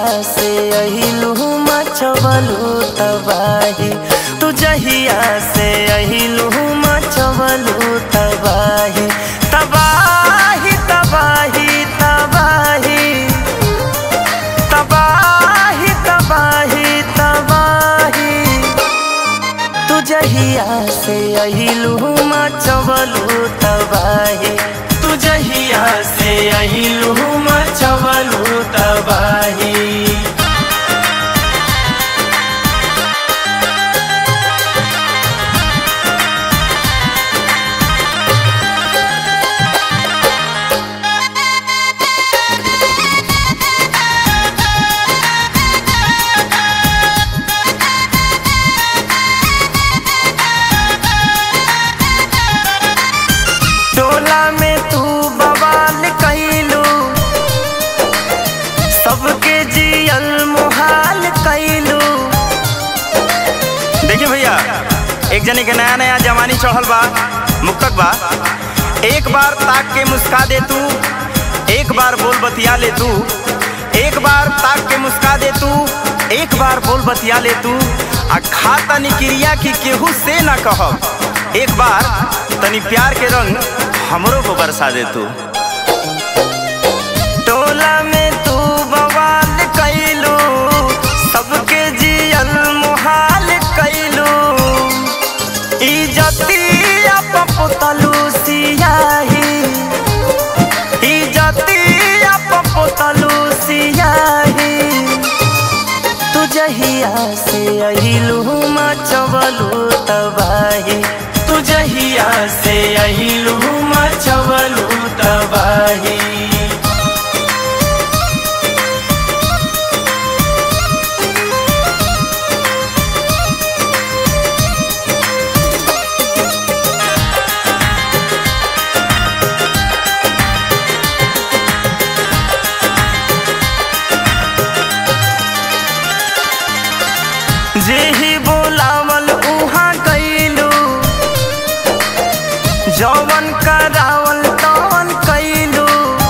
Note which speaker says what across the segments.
Speaker 1: से अहिलू मचवलू तबाही तू जहिया से अहिलू मचवलू तबाही तबाही तबाही तबाही तबाही तबाही तबाही तू जहिया से अहिलू मचवलू तबाही तू जहिया से अहिलू मचवलू तबाही टोला में तू बवाल कैलू सबके जियल मुहाल कैलू
Speaker 2: देखिए भैया एक जने के नया नया जवानी चढ़ल बा मुक्तक बा एक बार ताक के मुस्का दे तू एक बार बोल बतिया ले तू एक बार ताक के मुस्का दे तू एक बार बोल बतिया ले तू आ खा तनी क्रिया की केहू से ना कहब एक बार तनी प्यार के रंग हमरो को बरसा दे तू
Speaker 1: टोला में तू बवाल कैलू सबके जियल मुहाल कैलू इजतिया पपुतलू सियाही इजतिया पपुतलू सियाही तू जहिया से अहिलू मचवलू तबाही तू जहिया से अहिलू मचवलू तबाही जे ही बोलावल उहाँ कैलू जौवन करावल तवन कैलू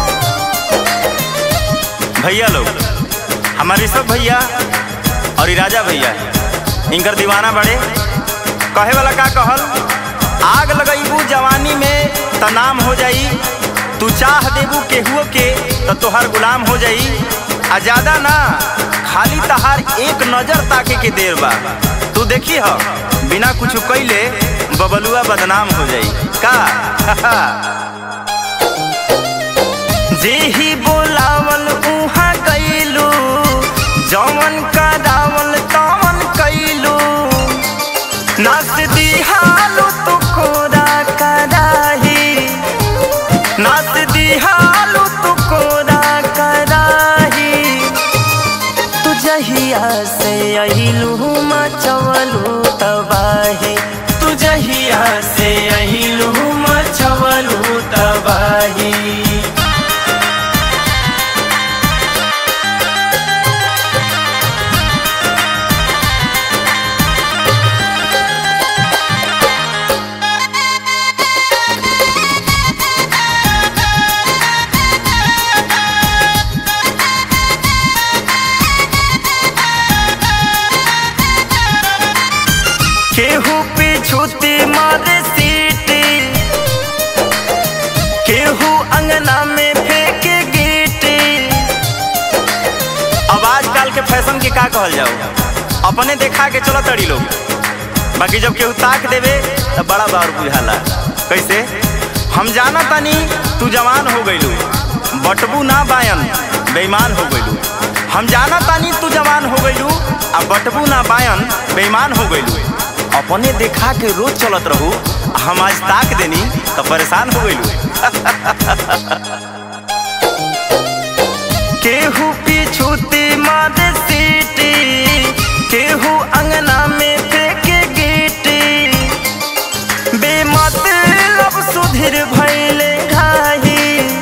Speaker 2: भैया लोग हमारे सब भैया और ई राजा भैया इनकर दीवाना बड़े कहे वाला का कहल आग लगैबू जवानी में त नाम हो जाई तू चाह देबू केहुओ के त तोहार गुलाम हो जाई आ ज्यादा ना खाली तहार एक नजर ताके के देर बा तू देखी ह बिना कुछ कैले बबलुआ बदनाम हो जाई का
Speaker 1: जे ही बोलावल उहाँ कैलू जौवन करावल तवन कैलू नस दिहालू तू कोरा कराही नस दिहालू तू कोरा कराही तू जहिया से अहिलू मचवलू तबाही तू जहिया से अहिलू मचवलू तबाही केहू पिछुती मारे सीटी केहू अंगना में फेंके गीटी
Speaker 2: अब आजकल के फैशन के का कहल जाओ अपने देखा के चलो तड़ी लोग बाकी जब केहू ताक देवे तो बड़ा बार बुझाला कैसे हम जाना तानी तू जवान हो गइलू बटबू ना बायन बेईमान हो गइलू हम जाना तानी तू जवान हो गइलू आ बटबू ना बायन बेईमान हो गइलू अपने देखा के रोज चलत रहू आ हम आज ताक देनी तो परेशान हो गइलू
Speaker 1: केहू पिछुती मारे सीटी केहू अंगना में फेंके गीटी बेमतलब सुधीर भैले घाही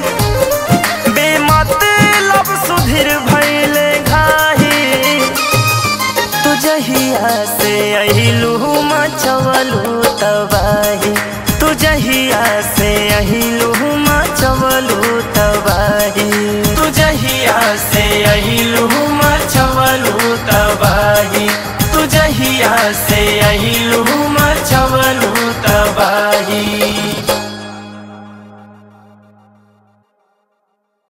Speaker 1: बेमतलब सुधीर भैले घाही तू जहिया से अहिलू मचवलू तबाही तू जहिया से अहिलू मचवलू तबाही तू जहिया से अहिलू मच
Speaker 3: अहिलू मचवलू